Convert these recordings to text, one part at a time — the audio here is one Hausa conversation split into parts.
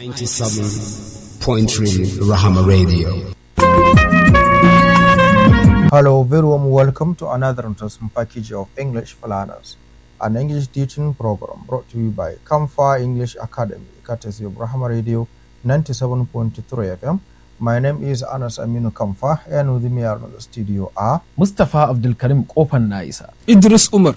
97.3 Rahama Radio. Hello, very warm welcome to another interesting package of English for Learners, an English teaching program brought to you by Kamfa English Academy, courtesy of Rahama Radio 97.3 FM. My name is Anas Aminu Kamfa, and with me are in the studio are Mustapha Abdulkarim Kofan na isa. Idris Umar.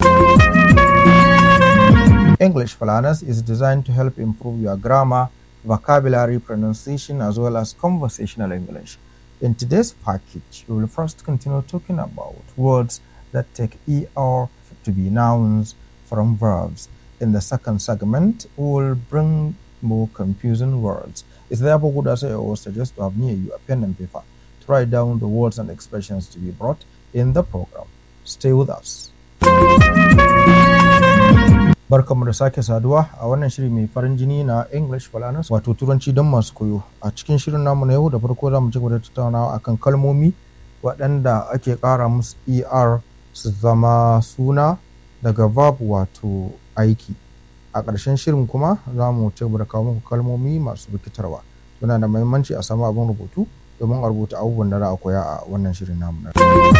English for Learners is designed to help improve your grammar, vocabulary, pronunciation, as well as conversational English. In today's package, we will first continue talking about words that take ER to be nouns from verbs. In the second segment, we will bring more confusing words. It's therefore good as I always suggest to have near you a pen and paper to write down the words and expressions to be brought in the program. Stay with us. Barkamu da sake saduwa a wannan shiri mai farin jini na English for Learners wato turanci don masu koyo. A cikin shirin namu na yau da farko za mu ci gaba da tattaunawa akan kalmomi waɗanda ake ƙara musu ER su zama suna daga verb wato aiki. A ƙarshen shirin kuma za mu ci gaba da kawo muku kalmomi masu rikitarwa. Suna da muhimmanci a samu abin rubutu domin a rubuta abubuwan da za a koya a wannan shirin namu na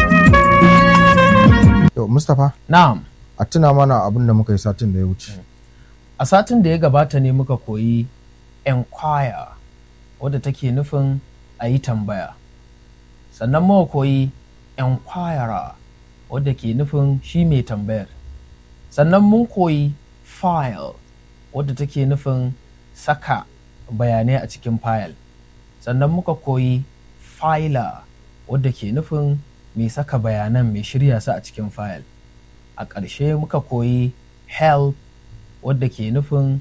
yau. Mustapha, Na'am, a tuna mana abin da muka yi satin da ya wuce. a satin da ya gabata ne muka koyi enquire wadda take nufin a yi tambaya. Sannan muka koyi enquirer wadda ke nufin shi mai tambayar. Sannan mun koyi file wadda take nufin saka bayanai a cikin file. Sannan muka koyi filer wadda ke nufin mai saka bayanan mai shirya su a cikin file. a ƙarshe muka koyi help wadda ke nufin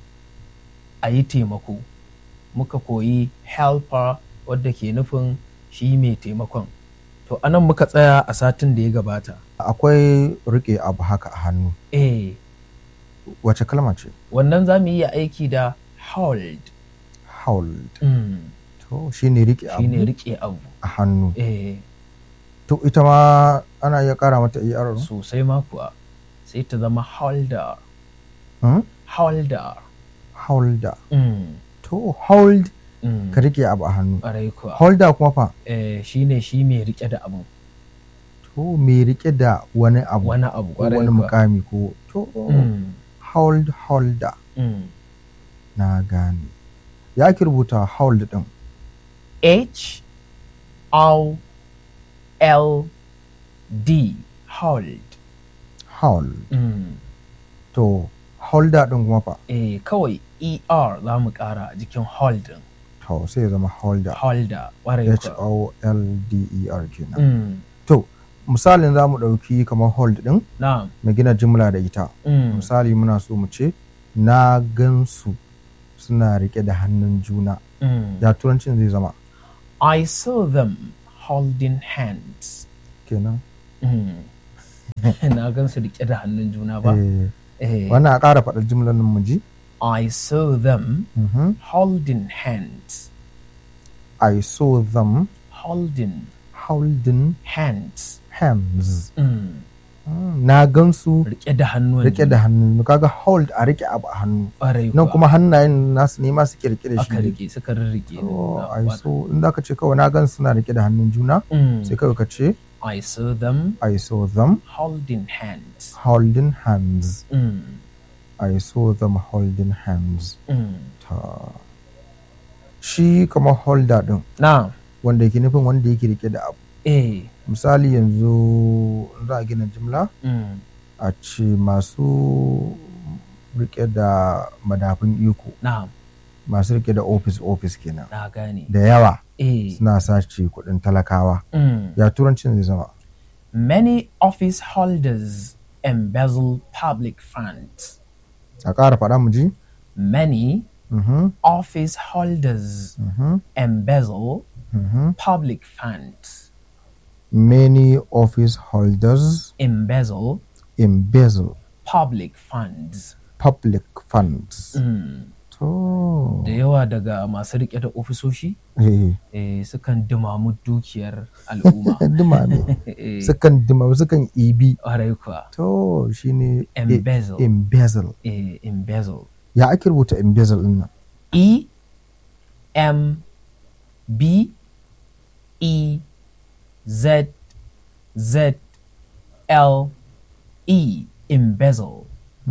a yi taimako muka koyi helper wadda ke nufin shi mai taimakon to anan muka tsaya a satin da ya gabata Akwai riƙe abu haka a hannu. eh Wace kalma ce? wannan za mu iya aiki da hold Hold. mm. To shi ne riƙe shi ne abu riƙe abu a hannu. eh To ita ma ana iya ƙara mata ER. sosai ma kuwa sai ta zama holder Hmm? holder Holder. mm. To hold Mm. ka riƙe abu a hannu. ƙwarai kuwa Holder kuma fa? eh, shi ne shi mai riƙe da abu To me riƙe da wani abu. wani abu ko ƙwarai wani kuwa. mukami ko. To Mm. hold holder. Mm. Na gane. Ya ki rubuta hold ɗin. H O L D hold. Hold. Mm. To holder ɗin kuma fa? Eh, kawai ER za mu ƙara a jikin hold ɗin. To sai ya zama holder. Holder, ƙwarai H kuwa. O L D E R kenan. Mm. To misalin za mu ɗauki kamar hold ɗin Na'am. mu gina jimla da ita. Mm. misali muna so mu ce na gansu suna rike da hannun juna Mm. ya turancin zai zama I saw them holding hands. kenan Mm. Na gan su riƙe da hannun juna ba? Eh, Eh. wannan a ƙara faɗar jimlar nan mu ji I saw them Mhm. holding hands. I saw them Holding holding hands. hands Mm. Mm, na gansu Riƙe da hannun rike da hannu kaga hold a rike abu a hannu ƙwarai nan kuwa. kuma hannayen nasu ne ma suke rike da aka shi rike suka rirrike ne. Oh, Na- I wa- saw in zaka ce kawai na gan suna rike da hannun juna Mm. sai kawai ka ce I saw them I saw them holding hands. holding hands Mm. I saw them holding hands Mm. ta shi kamar holder din Na, wanda yake nufin wanda yake rike da abu eh, misali yanzu za a gina jimla mm. a ce masu rike da madafin iko na, masu rike da office office kenan na gane. da yawa Eh, suna sace kudin talakawa mm. ya turancin zai zama Many office holders embezzle public funds. a ƙara faɗa mu ji Many Mhm, office holders mhm, embezzle mhm. public funds. many office holders Embezzle embezzle public funds. public funds Mm. to Da yawa daga masu rike da ofisoshi eh eh, sukan dumamu dukiyar al'umma. dumame Eh, sukan dumame sukan ibi ƙwarai kuwa. to shine Embezzle. embezzle eh, embezzle. ya ake rubuta embezzle din nan E M B E Z Z L E embezzle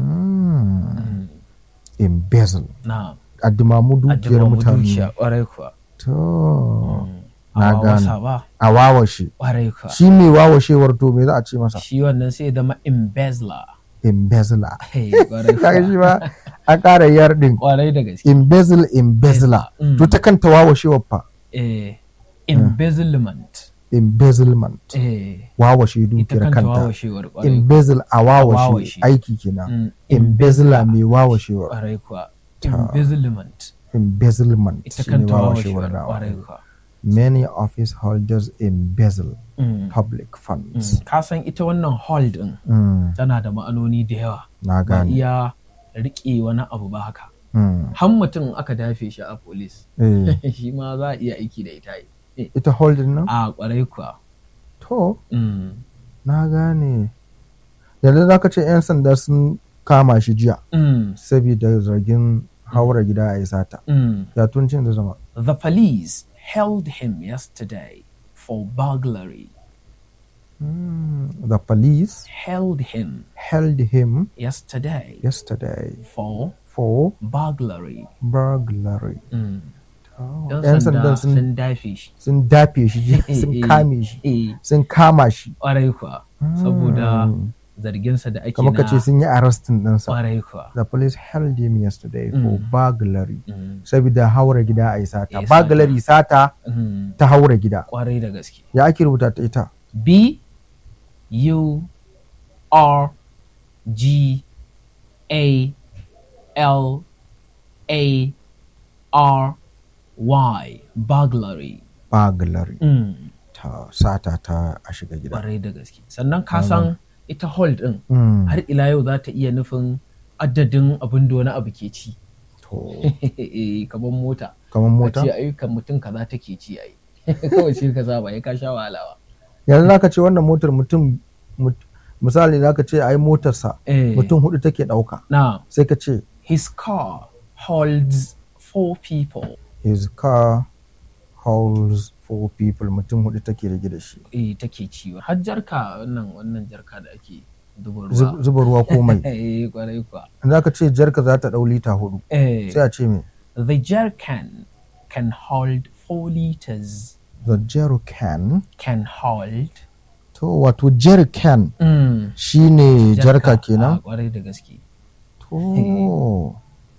Mm. embezzle na addimamu dukiyar addu'a mutane dukiya kwarai kuwa to na amma wasa gane ba a wawashe kwarai kuwa shi mai wawashewar to me za a ce masa shi wannan sai ya zama embezzler embezzler Hey, kwarai kaga shi kuwa ba a ƙara yar din kwarai da gaske embezzle embezzler Mm. to ta kanta wawashewar fa eh, embezzlement embezzlement eh, wawashe ita dukiyar kanta kanta wawashewar kwarai embezzle a wawashe wawashe. aiki kenan Mm, embezzler mai wawashewar kwarai kuwa Ta. embezzlement embezzlement ita shine kanta wawashewar wawashewar nawa kwarai kuwa many office holders embezzle Mm, public mm. funds ka san ita wannan hall din Mm, tana da ma'anoni da yawa na ba gane iya riƙe wani abu ba haka Mm, har mutum aka dafe shi a polis eh, shi ma za a iya aiki da ita eh, ita holding nan a kwarai kuwa to Mm, na gane yanzu za ka ce 'yan sanda sun kama shi jiya mm, saboda zargin haura gida a yi sata mm. ya tuncin da zama The police held him yesterday for burglary. Mm, the police Held him held him yesterday yesterday for for burglary. burglary Mm. Oh, Yan 'yan sanda sanda sun sun dafe shi. sun dafe shi jiya, sun Eh, kame shi Eh, sun kama shi ƙwarai kuwa. Saboda Mm. zarginsa da ake kamar ka ce na sun yi arrestin ɗinsa ƙwarai kuwa. the police held him yesterday for Mm. burglary Mm, saboda haura gida a yi sata Eh, sata. burglary sata mm, ta haura gida Ƙwarai da gaske. ya ake rubuta ta ita B U R G A L A R Y burglary. burglary Mm. ta sata ta a shiga gida Ƙwarai da gaske. Sannan ka san ita hold ɗin Mm, har ila yau za ta iya nufin adadin abin da wani abu ke ci. to Eh, Kamar mota. kamar mota A ce ayyukan mutum kaza take ci ai. Kawai shi ka saba ya ka sha wahala ba. yanzu zaka ce wannan motar mutum mut- misali zaka ce ai motarsa Eh. mutum hudu take dauka Now, sai ka ce his car holds four people. his car holds four people mutum hudu take rage da shi eh take ciwo har jarka wannan wannan jarka da ake zuba Zub- ruwa zuba ruwa ko mai eh kwarai kuwa za ka ce jarka za ta dau lita hudu eh sai a ce me the jerrycan can hold four liters the jerrycan can hold to wato jerrycan mm. shine jarka a kenan kwarai da gaske to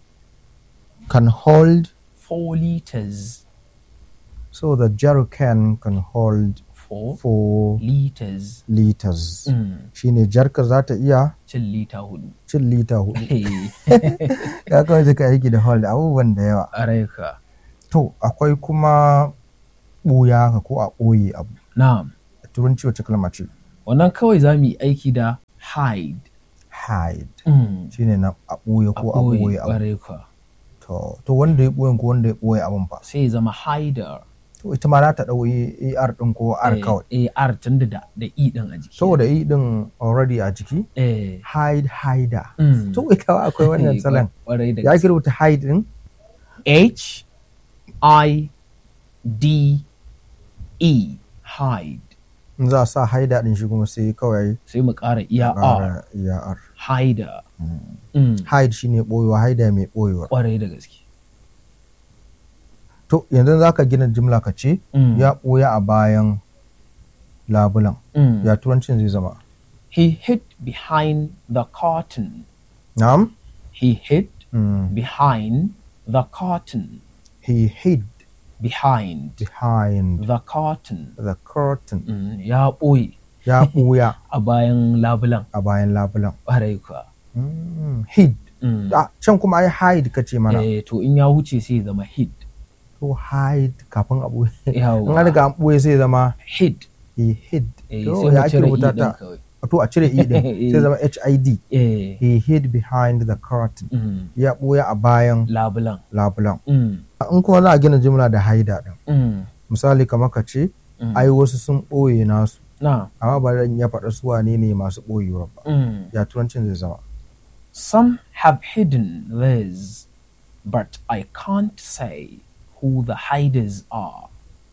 can hold four liters so the jerrycan can hold four four liters liters mm. shine jarka za ta iya cin lita hudu cin lita hudu eh ya kawai ka aiki da hold abubuwan da yawa kwarai ka to akwai kuma ɓuya haka ko a ɓoye abu na'am a turanci wacce kalma ce wannan kawai za mu yi aiki da hide hide mm. shine na a ɓoye ko a ɓoye abu kwarai ka to to wanda ya ɓoye ko wanda ya ɓoye abun fa sai ya zama hider to ita ma za ta ɗau ar ɗin ko r kawai eh r tun da da e din a jiki saboda i ɗin already a jiki eh hide hider mm. to ita ma akwai wannan Eh, salon kwarai da ya gaske. ki rubuta hide ɗin H I D E hide in za a sa hider ɗin shi kuma sai kawai sai mu ƙara iya R ƙara iya r hider mm. hide shine ɓoyewa hider mai ɓoyewa kwarai da gaske to yanzu za ka gina jimla ka ce Mm. ya ɓoye a bayan labulan Mm. ya turancin zai zama He hid behind the curtain. na'am He hid Mm. behind the curtain. he hid Behind behind the curtain. the curtain Mm. Ya ɓoye ya ɓuya a bayan labulan a bayan labulan ƙwarai kuwa. Mm, hid Mm. ah, can kuma ai hide ka ce mana Eh, to in ya wuce sai ya zama hid. to hide kafin a ɓuye in Yawwa. an riga an ɓuye sai zama Hid. he hid Eh, to sai mu ya ake cire i rubuta ɗin ta kawai. to a cire i din Eh. sai zama hid Eh. he hid behind the curtain Mm. ya ɓuya a bayan labulan. labulan Mm. in kuma za a gina jimla da haida din Mm. misali kamar ka ce Mm. ai wasu sun ɓoye nasu Na. amma ba zan iya faɗa su wane ne masu ɓoyewa ba Mm. ya turancin zai zama Some have hidden theirs, but I can't say who the hiders are.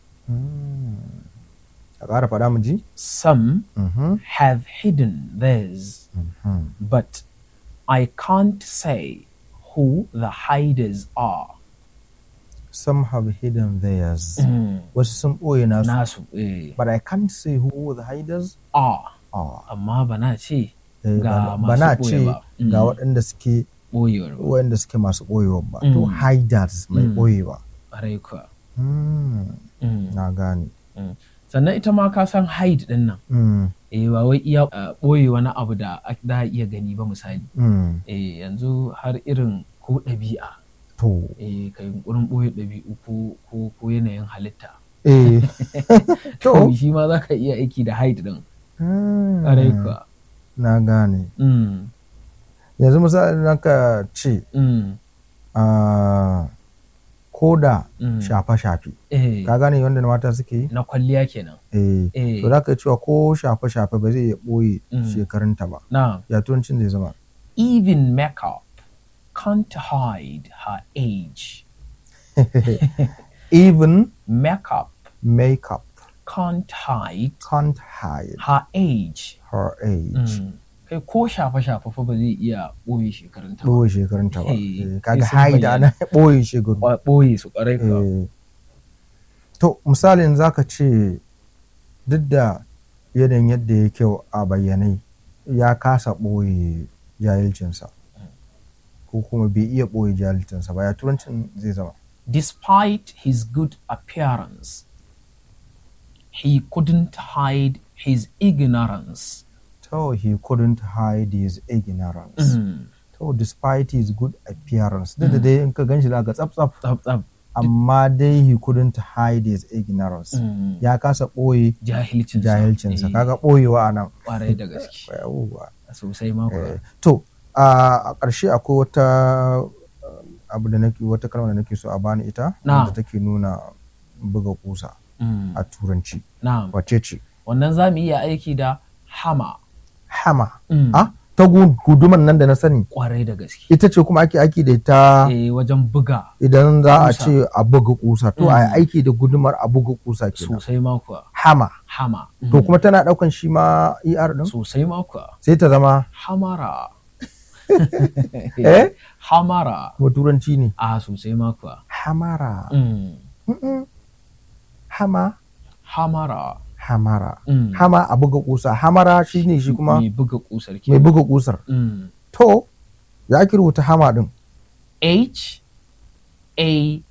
a ƙara faɗa mu ji Some Mhm. have hidden theirs, but I can't say who the hiders are. some have hidden theirs wasu sun ɓoye nasu Nasu eh, but I can't say who the hiders are, are amma ba na ce Eh, ga ba na masu ce ɓoye ba. ga Mm. waɗanda suke ɓoyewar ba. waɗanda suke masu ɓoyewa ba to Mm. hiders mai Mm. ɓoyewa Ƙwarai kuwa. Mm, Mm. na gane Sannan ita ma ka san hide ɗin nan. Mm, Eh, ba wai iya uh, ɓoye wani abu da a- za a iya gani ba misali. mm. Eh, yanzu har irin ko ɗabi'a. to Eh, ka yunƙurin ɓoye ɗabi'u ko, ko, ko yanayin halitta. eh to Kawai shi ma za ka iya aiki da hide ɗin. Mm, Ƙwarai kuwa. na gane Mm. yanzu misali na ka ce Mm. ah, ko da Mm. shafe-shafe Eh, ka gane wanda mata suke yi na kwalliya kenan. eh Eh. to za ka cewa ko shafe-shafe ba zai iya ɓoye Mm. shekarunta ba Na, ya turancin zai zama even makeup can't hide her age. even Makeup makeup can't hide can't hide her age. her age Mm. Kai ko shafe-shafe fa ba zai iya ɓoye shekarunta ba. ɓoye shekarunta ba Eh, Eh, kaga sai sun hide bayyana. ana ɓoye shekaru Kwa- ɓoye su ƙwarai kuwa. Eh, to misalin zaka ce duk da yanayin yadda ya kyau a bayyanai ya kasa ɓoye jahilcinsa ko kuma bai iya ɓoye jahilcinsa ba ya turancin zai zama Despite his good appearance, he couldn't hide his ignorance. so he couldn't hide his ignorance Mm. to despite his good appearance duk da dai in ka ganshi zaka tsaf tsaf Tsaf tsaf. amma dai he couldn't hide his ignorance Mm. ya kasa ɓoye Jahilcinsa. jahilcinsa Eh, kaga ɓoyewa a nan Ƙwarai da gaske. Yawwa. Sosai ma kuwa. Eh, to a ƙarshe akwai wata uh, abu da nake wata kalma da nake so a bani ita Na. da take nuna buga kusa Mm. a turanci Na'am. wace ce Wannan za mu iya aiki da hama. hama Mm. ah ta gu- guduman nan da na sani Ƙwarai da gaske. ita ce kuma ake aiki da ita Eh, wajen buga idan za a kusa. ce a buga kusa to a Mm. yi aiki da gudumar a buga kusa kenan sosai ma kuwa. hama Hama. to Mm. kuma tana daukan shi ma er din Sosai ma kuwa. sai ta zama Hamara. eh Hamara. kuma turanci ne A sosai ma kuwa. hamara Mm. Mm-mm. hama Hamara. hamara Mm. hama a buga kusa hamara shine shi kuma Mai buga kusar ke. mai buga kusar Mm. to ya ki rubuta hama din H A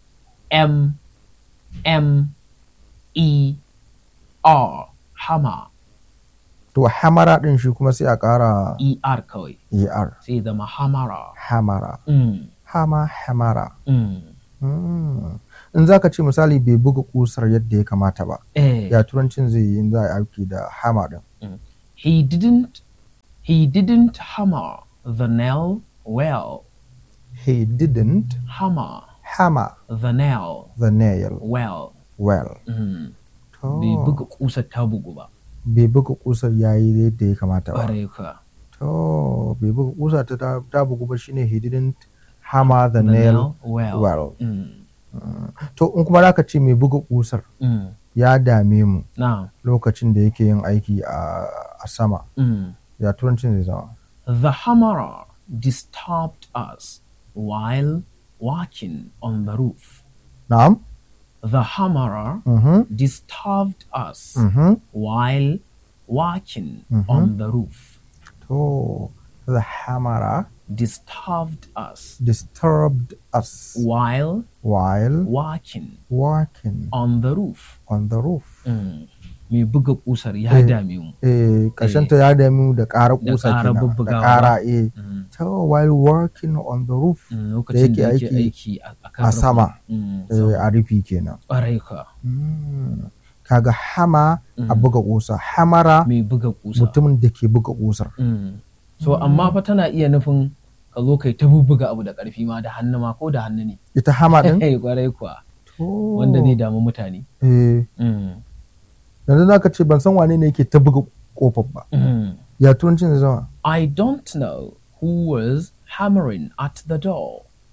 M M E R. Hama. to hamara din shi kuma sai a kara E R kawai. er Sai zama hamara. hamara Mm. hama hamara Mm. Mm. in zaka ce misali bai buga kusar yadda ya kamata ba Eh. ya turancin zai yi in za a yi aiki da hama din He didn't he didn't hammer the nail well. he didn't Hammer hammer the nail the nail well. well Mm. to Bai buga kusar ta bugu ba. bai buga kusar yayi yadda ya kamata ba Ƙwarai kuwa. to bai buga kusa ta ta- ta bugu ba shine he didn't hammer the, The nail nail well. well Mm. to in kuma zaka ce mai buga kusar Mm. ya dame mu Now, lokacin da yake yin aiki a, a sama mm. ya turancin zai zama the hammerer disturbed us while walking on the roof. na'am The hammerer mhm disturbed us mhm while walking Mhm. on the roof. to the hammerer Disturbed us disturbed us while while walking walking on the roof. on the roof Mm. Mai buga kusar ya Eh. dame mu. eh ta ya dame mu da ƙara Da kusa ƙara kenan da bubbugawa ƙara eh Mm. to while working on the roof Mm, Lokacin da yake yake aiki aiki a a kan a rufin. sama Mm, eh, sama. a rufi kenan Ƙwarai kuwa. Mm. kaga hama a Mm. buga kusa hamara Mai buga kusa. mutumin da ke buga kusar Mm. So amma fa tana iya nufin ka zo kai ta bubbuga abu da ƙarfi ma da hannu ma ko da hannu ne. ita hama din Eh kwarai kuwa To. wanda zai damu mutane. eh Mm. yanzu zaka ce ban san wane ne yake ta buga kofar ba Mm. ya turancin zai zama I don't know who was hammering at the door.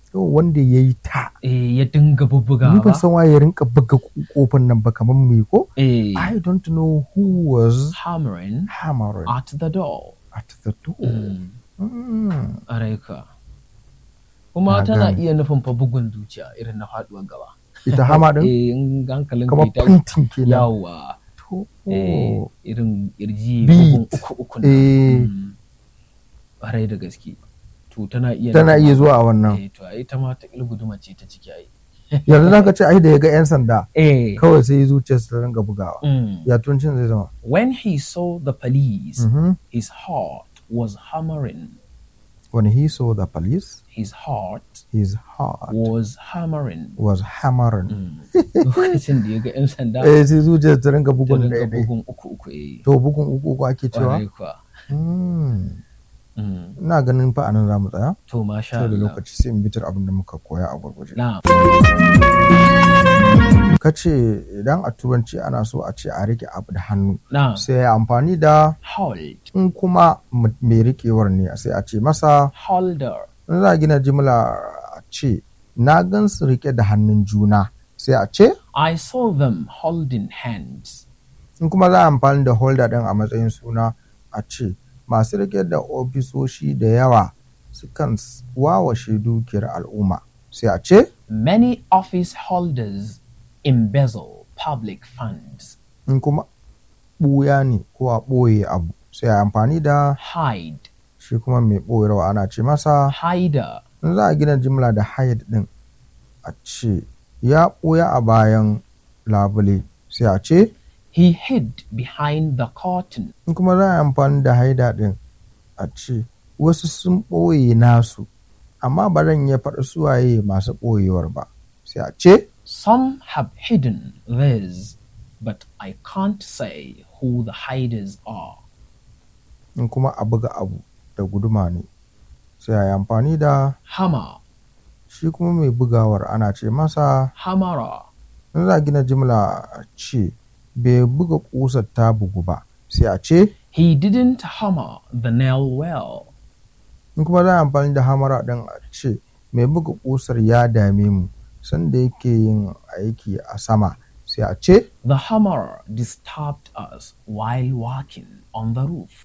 Yau wanda ya yi ta eh ya dinga ni bubbugawa ban san waye ya rinka buga kofar nan ba kamar me ko eh I don't know who was hammering hammering at the door at the door Mm, Mm. araika kuma Na tana gane. iya nufin fa bugun zuciya irin na faduwar gaba ita hama din eh in hankalin kamar kai ta fantin kenan yawa to eh irin kirji Beat. bugun uku uku nan. eh Mm. Ƙwarai da gaske to tana iya tana nufin iya haka. zuwa a wannan eh to ai ta ma ta guduma ce ta ciki ai yanzu zaka ce ai da ya ga yan sanda eh kawai sai zuciyarsa ta ringa bugawa mm. ya tuncin zai zama when he saw the police Mhm. his heart was hammering when he saw the police his heart his heart was hammering was hammering Mm. lokacin da ya ga 'yan sanda eh sai zuciyarsa ta ringa ta bugun rinka ɗaya ɗaya bugun uku uku eh to bugun uku uku ake cewa Ƙwarai kuwa. Mm. Mm. ina ganin fa anan zamu tsaya to masha sai da Allah lokaci sai in bitar abin da muka koya a gurguje na ka ce idan a turanci ana so a ce a rike abu da hannu na sai ya amfani da hold in kuma m- mai rikewar ne sai a ce masa holder in za a gina jimla a ce na gan su rike da hannun juna sai a ce I saw them holding hands in kuma za a amfani da holder ɗin a matsayin suna a ce masu rike da ofisoshi da yawa sukan s- wawashe dukiyar al'umma sai a ce many office holders embezzle public funds in kuma ɓuya ne ko a ɓoye abu sai a amfani da hide shi kuma mai ɓoyarwa ana ce masa hider in za a gina jimla da hide ɗin a ce ya ɓuya a bayan labule sai a ce he hid behind the curtain in kuma za a yi amfani da haida ɗin a ce wasu sun ɓoye nasu amma ba zan iya faɗi suwaye masu ɓoyewar ba sai a ce some have hidden theirs but I can't say who the hiders are in kuma a buga abu da guduma ne sai a yi amfani da hammer shi kuma mai bugawar ana ce masa hammerer in za a gina jimla a ce bai buga ƙusar ta bugu ba sai a ce he didn't hammer the nail well in kuma za a amfani da hamara ɗin a ce mai buga ƙusar ya dame mu sanda yake yin aiki a sama sai a ce the hammer disturbed us while working on the roof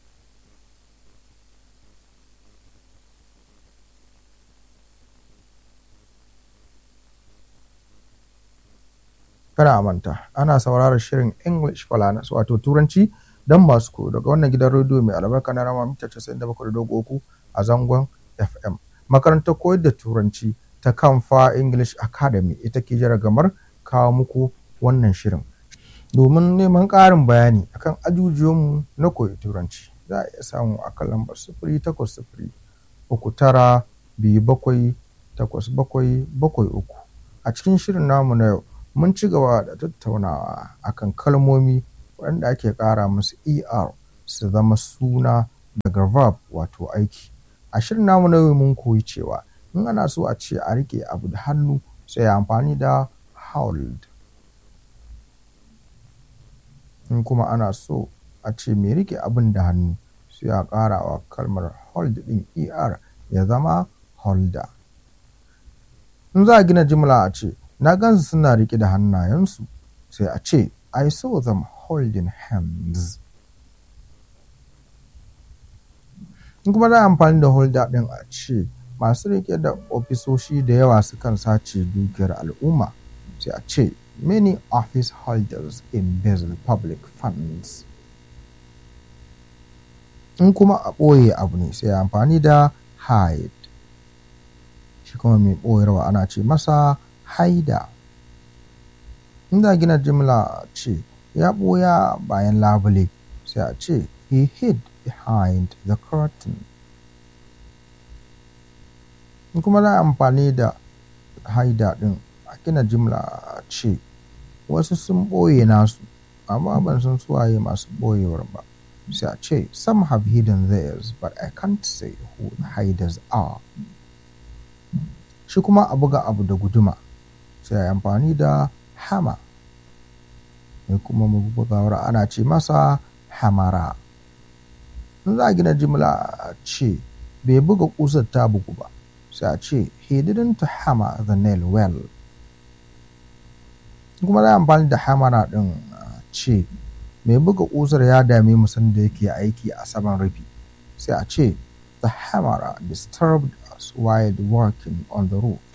kada a manta ana sauraron shirin english falanas wato turanci don masu koyo daga wannan gidan rediyo mai albarka na rama mita 97.3 a zangon fm makarantar koyar da turanci ta kamfa english academy ita ke jaragamar kawo muku wannan shirin domin neman ƙarin bayani akan ajujuwanmu na koyi turanci za a iya samu a kan lambar sifiri takwas sifiri uku tara biyu bakwai takwas bakwai bakwai uku a cikin shirin namu na yau mun ci gaba da tattaunawa akan kalmomi waɗanda ake ƙara musu er su zama suna daga verb wato aiki a shirin namu na yau mun koyi cewa in ana so a ce a rike abu da hannu sai amfani da hold in kuma ana so a ce mai rike abin da hannu sai a ƙara wa kalmar hold ɗin er ya zama holder in za a gina jimla a ce na gansu suna rike da hannayensu sai a ce I saw them holding hands in kuma za a amfani da holder ɗin a ce masu rike da ofisoshi da yawa sukan sace dukiyar al'umma sai a ce many office holders embezzle public funds in kuma a ɓoye abu ne sai amfani da hide shi kuma mai ɓoyarwa ana ce masa haida inda gina jimla ce ya ɓoya bayan labule sai a ce he hid behind the curtain in kuma na amfani da haida ɗin a gina jimla ce wasu sun ɓoye nasu amma ban san suwaye masu ɓoyewar ba sai a ce some have hidden theirs but I can't say who the hiders are shi kuma a buga abu da guduma sai a amfani da hammer mai kuma mabugawar ana ce masa hamara in za a gina jimla ce bai buga kusar ta bugu ba sai a ce he didn't hammer the nail well kuma za a amfani da hammer din a ce mai buga kusar ya dame mu sanda yake aiki a saman rufi sai a ce the hammer disturbed us while working on the roof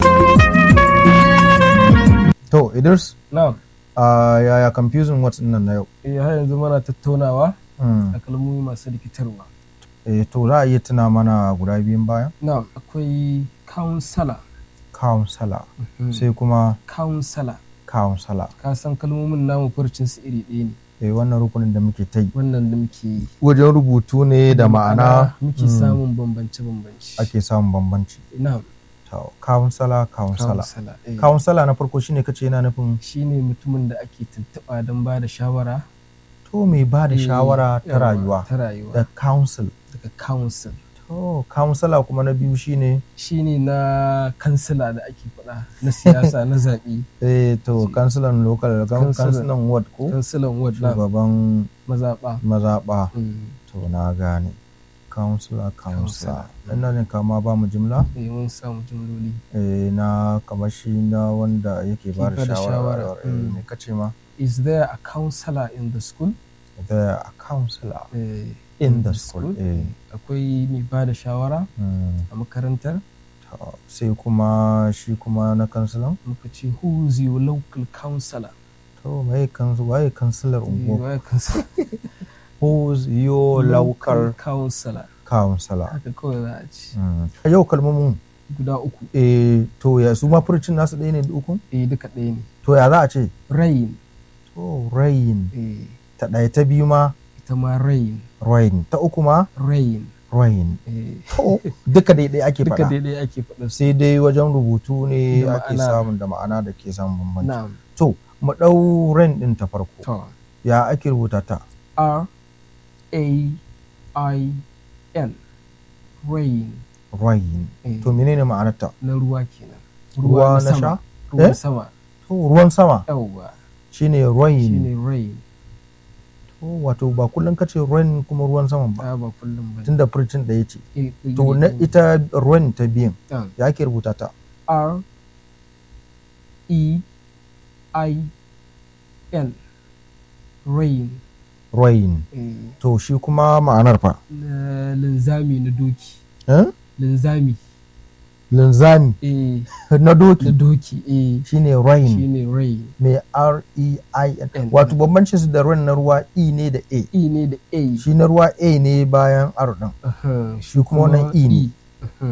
to idris na'am uh, yaya confusing words nan na yau eh har yanzu muna tattaunawa Hmm. a kalmomi masu rikitarwa eh, to za a iya tuna mana guda biyun bayan na'am akwai counselor counselor sai kuma counselor counselor ka san kalmomin namu furcin su iri ɗaya ne eh, wannan rukunin da muke ta yi wannan da muke yi wajen rubutu ne da ma'ana muke mm, samun bambance bambance ake samun bambanci na'am to counselor counselor counselor eh. counselor na farko shine kace yana nufin shine mutumin da ake tuntuɓa don ba da shawara to mai ba da Eh, shawara ta yawa, rayuwa ta rayuwa da counsel daga council to counselor kuma na biyu shine shine na kansila da ake faɗa na siyasa na zaɓe eh to Shi- councilor local Councilor. councilor ward ko kansilan ward na shugaban mazaɓa mazaɓa Mm. to na gane counselor counselor Counselor. ina ne kama ba mu jimla eh mun samu jimloli eh, na kamar shi na wanda yake ba da ba da shawara shawara, eh, mm. me kace ma is there a counselor in the school the counselor Eh, in the school eh, akwai mai ba da shawara mm, a makarantar to, sai kuma shi kuma na kansilan muka ce who is your local counselor to mai kansu waye kansilar Eh, unguwa waye counselor? who's your local counselor counselor haka kawai za a ci mm. a yau kalmomin guda uku eh, to ya su ma furcin nasu ɗaya ne da uku eh duka ɗaya ne to ya za a ce rain to rain eh ta ɗaya ta biyu ma ita ma rain rain ta uku ma rain rain eh to duka daidai ake duka faɗa daidai ake faɗa su sai dai wajen rubutu ne Da ake ma'ana. samun da ma'ana da ke samun bambanci na'am to mu ɗau rain ɗin ta farko to ya ake rubuta ta R A I N rain rain eh, to menene ma'anarta na ruwa kenan ruwa na sha sama ruwan Eh? sama to ruwan sama yawwa shine rain shine rain to wato ba kullum kace rain kuma ruwan sama ba ba ba kullum ba tunda furcin da ce Eh, eh, to na eh, ita rain ta biyan ah, ya ake rubuta ta R E I N rain rain eh, to shi kuma ma'anar fa na linzami na doki eh? linzami linzami eh, na na doki doki eh, shine rain shine rain mai r e i n N. wato bambancin su da rain na ruwa e ne da a E ne da A shi na ruwa a ne bayan r din Aha, shi kuma wannan E ne. Aha,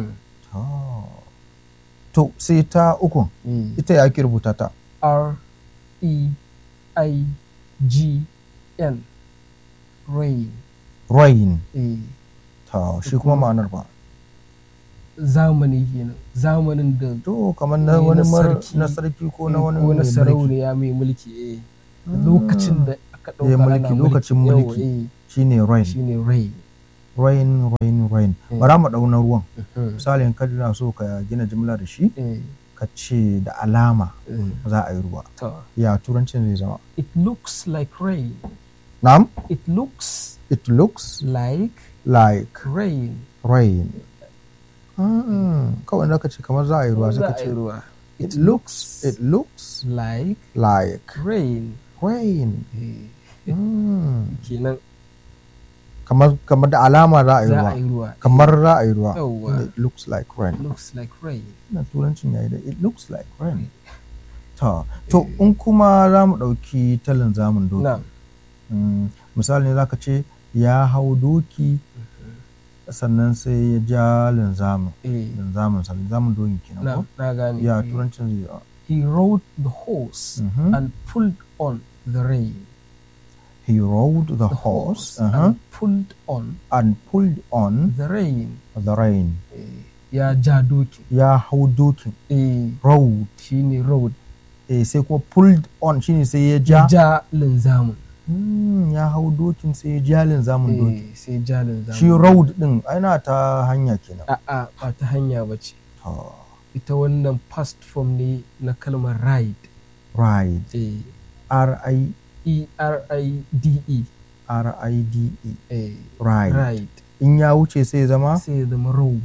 to sai ta ukun eh. ita ya ake rubuta ta R E I G N rain rain eh, ta shi kuma ma'anar ba zamani kenan zamanin da to kamar na Eh, wani na mar- sarki. na sarki ko na eh, wani ko na mai mulki. sarauniya mai mulki eh. lokacin da aka Eh, ɗauka mulki, ana lokacin Yawa, mulki. eh, shine rain shine rain rain rain rain Eh. bara mu ɗau na ruwan Aha, misali in ka na so ka gina jimla da shi eh, ka ce da alama eh. za a yi ruwa To, ya turancin zai zama it looks like rain na'am it looks it looks like like rain rain Mm, kawai da ka ce kamar za a yi ruwa sai Za ka a yi ce ruwa it looks it looks like like rain rain eh, Mm, kenan kamar kamar da alama za a yi za a ruwa yi ruwa kamar za a yi ruwa Yawwa. it looks like rain looks like rain na turancin yayi da it looks like rain to to in kuma za mu ɗauki talin zamun doki na Mm, misali ne zaka ce ya hau doki sannan sai ya ja linzamin eh, linzamin sa linzamin doki kenan na ko na gane ya Eh, turancin zai yi he rode the horse Mhm. and pulled on the rein he rode the the horse horse uh-huh, and pulled on and pulled on the rein the rein eh, ya ja doki ya hau dokin eh, rode shine road eh, sai kuma pulled on shine sai ya ya ja ja linzamin Mm, ya hau dokin sai ya ja linzamin doki eh, sai ja linzamin shi road din ana ta hanya kenan a'a ba ta hanya ba ce To, ita wannan past form ne na kalmar ride ride eh, r i e r i d e r i d e eh, ride ride in ya wuce sai ya zama sai ya zama road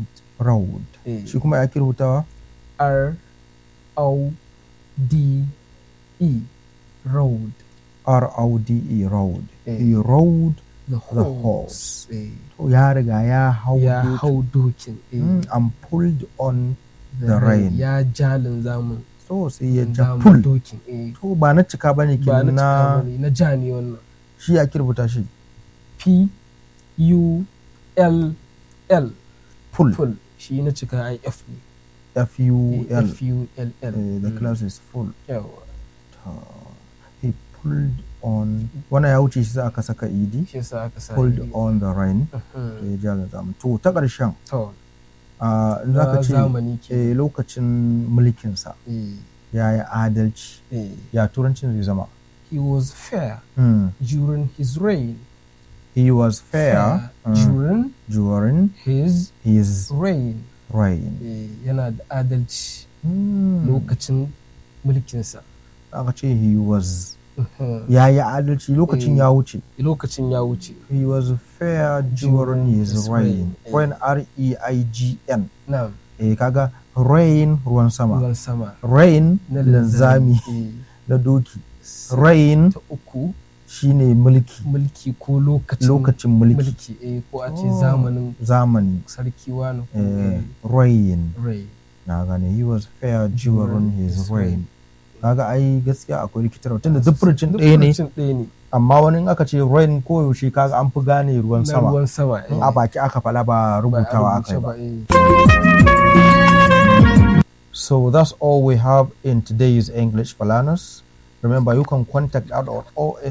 road Eh. shi kuma ya ake rubutawa R O D E road R O D E road Eh. he rode the the horse horse eh, to ya riga ya hau ya doki. hau dokin eh, Mm, and pulled on the the rain. ya jalin zamun so sai ya ja zamun pull dokin eh, to ba na cika bane ba na kenan cika na bane, na ja ne wannan shi ya rubuta shi P U L L pull full shi na cika ai F ne F U Eh, L F U L L Eh, the Mm, class is full yawa he pulled on wannan ya wuce shi za aka saka ed shi yasa aka sa pulled ni. on the rain Mhm. to ya ja ga zamu to ta ƙarshen to a in za na ka ce zamani ke eh, lokacin mulkinsa eh, ya yi adalci eh. ya turancin zai zama he was fair Hmm. during his reign he was fair mm, during during his his reign reign eh, yana da adalci Hmm. lokacin mulkinsa aka ce he was Mhm. ya yi adalci lokacin Eh. ya wuce lokacin ya wuce he was fair during During his his reign reign. Eh. when r-e-i-g-n na eh kaga rain ruwan sama ruwan sama rain na linzami eh, na doki sai rain ta uku shine mulki mulki ko lokacin lokacin mulki mulki eh, ko a ce Oh. zamanin zamani sarki wani ko eh, eh, rain rai na gane he was fair during During his his reign reign. kaga ai gaskiya akwai rikitarwa tunda duk furucin ɗaya ne Furucin ɗaya ne amma wani in aka ce rain koyaushe kaga an fi gane ruwan na sama ruwan sama in eh, a baki aka fala ba ba a rubutawa aka rubuce yi ba ba eh. So that's all we have in today's English for learners. Remember, you can contact us at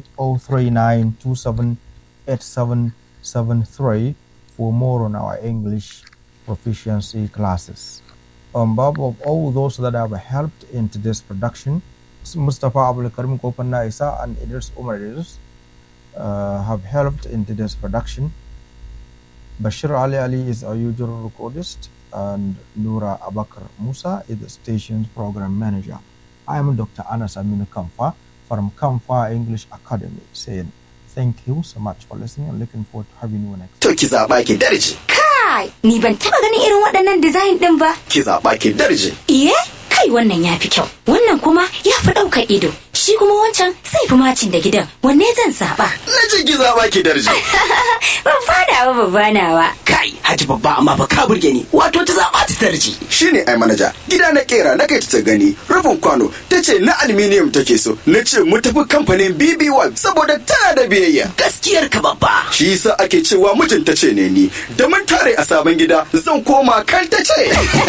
08039278773 for more on our English proficiency classes. On behalf of all those that have helped in today's production, Mustafa Abdul Karim Kopanna Isa and Idris Umar Idris uh, have helped in today's production. Bashir Ali Ali is our usual recordist, and Nura Abakar Musa is the station's program manager. I am Dr. Anas Aminu Kamfa from Kamfa English Academy saying thank you so much for listening and looking forward to having you next. To ki zaɓa ki darje, Kai, ni ban taba ganin irin waɗannan design ɗin ba. ki zaɓa ki darje. Iye, kai wannan ya fi kyau. Wannan kuma ya fi ɗaukar ido. Shi kuma wancan sai fi macin da gidan. Wanne zan zaɓa? Na ce ki zaɓa ki darje. Babba nawa babba nawa. kai haji babba amma ba ka burge ni wato ta zaba ta tarji Shi ne ai manaja, gida na kera na kai ta gani, rufin kwano, ta ce na aluminium take so, na ce mu tafi kamfanin BB1 saboda tana da biyayya. gaskiyar ka babba Shi yasa ake cewa mijinta ce ne ni, da mun tare a sabon gida zan koma kan ta ce.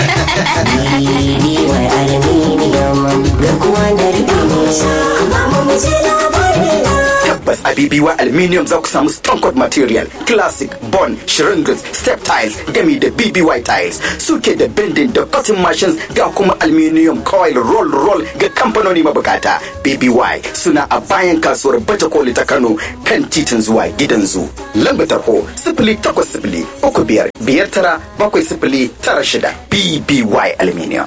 Tabbas a BBY Aluminium za ku samu Stone Coat Material, Classic, Bond, Shingles, Step Tiles, gami da BBY Tiles. Suke da bending da cutting machines ga kuma Aluminium Coil Roll Roll ga kamfanoni mabukata. BBY suna a bayan kasuwar Baje Koli ta Kano kan titin zuwa gidan zu. Lamba tarho sifili takwas sifili uku biyar biyar tara bakwai sifili tara shida BBY Aluminium.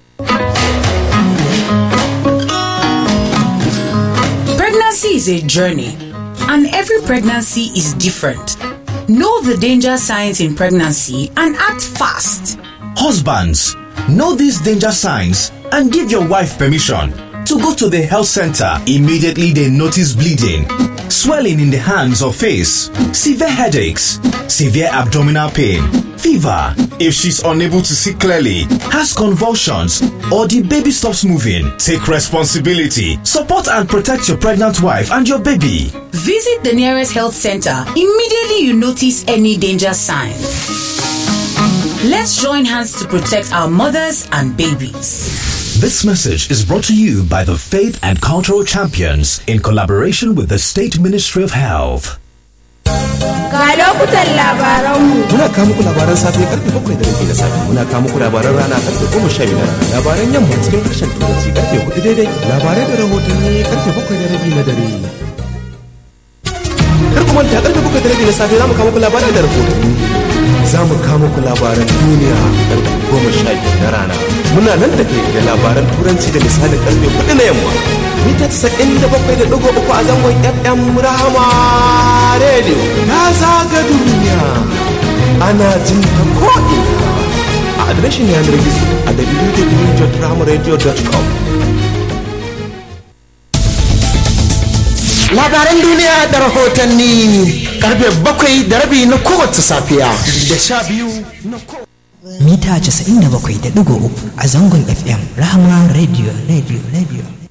Pregnancy is a journey, and every pregnancy is different. Know the danger signs in pregnancy and act fast. Husbands, know these danger signs and give your wife permission to go to the health center immediately they notice bleeding, swelling in the hands or face, severe headaches, severe abdominal pain, fever. If she's unable to see clearly, has convulsions, or the baby stops moving, take responsibility. Support and protect your pregnant wife and your baby. Visit the nearest health center immediately you notice any danger signs. Let's join hands to protect our mothers and babies. This message is brought to you by the Faith and Cultural Champions in collaboration with the State Ministry of Health. Ga lokutan labaranmu. Muna kawo muku labaran safe karfe bakwai da rabi na safe. Muna kawo muku labaran rana karfe goma sha biyu na rana. Labaran yamma cikin harshen turanci karfe hudu daidai. Labarai da rahotanni karfe bakwai da rabi na dare. Kar ku manta karfe bakwai da rabi na safe za mu kawo muku labarai da rahotanni. Za mu kawo muku labaran duniya karfe goma sha biyu na rana. Muna nan da kai da labaran turanci da misalin karfe hudu na yamma. Mita casa'in da bakwai da ɗigo uku a zangon FM Rahama Radio. Na zaga duniya. Ana jin ta ko'ina adireshin yanar gizo a www.ramaradio.com labaran duniya da rahotanni karfe bakwai da rabi na kowace safiya da sha biyu na mita 97.3 a zangon fm rahama radio radio radio